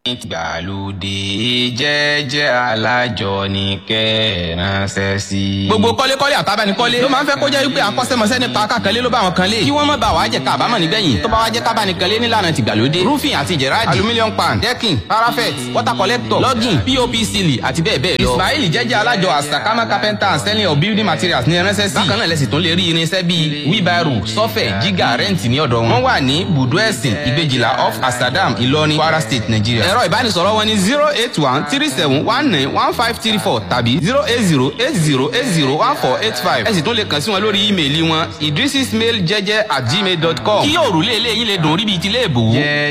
ìgbàlódé jẹ́jẹ́ alájọ ní kẹ́ẹ̀ránṣẹ́ sí. gbogbo kọ́lékọ́lé àtàbánikọ́lé ló máa ń fẹ́ kó jẹ́ wípé akọ́ṣẹ́mọṣẹ́ nípa kákanlé ló bá wọn kan lé kí wọ́n má bàa wá jẹ́ ká àbámọ̀ nígbẹ̀yìn tó bá wá jẹ́ ká bá ní kan lé nílànà tìgbàlódé roofing àti jẹ̀ráàdì aluminium pan decking parapet water collector logging pop seal àti bẹ́ẹ̀ bẹ́ẹ̀ lọ. ismail jẹ́jẹ́ alájọ asakama carpenter and selling of building materials ní ránṣẹ́ sí. bákan náà lẹ́sìn tó lè rí irinṣẹ́ bíi wheelbarrow sọ́fẹ̀ jígà rẹ́ǹtì ní ọ̀dọ̀ wọn. wọ́n wà ní bùdó ẹ̀sìn ìgbèjìlá off asadam ìlọrin kwara state nigeria. ẹ̀rọ ìbánisọ̀rọ̀ wọn ni zero eight one three seven one nine one five three four tàbí zero eight zero eight zero eight zero one four eight five. ẹ sì tún lè kàn sí wọn lórí ímeèlì wọn idrisismail jẹjẹ at gmail dot com. kí òrùlé ilé yín lè dùn rí bíi ti ilé ìbò.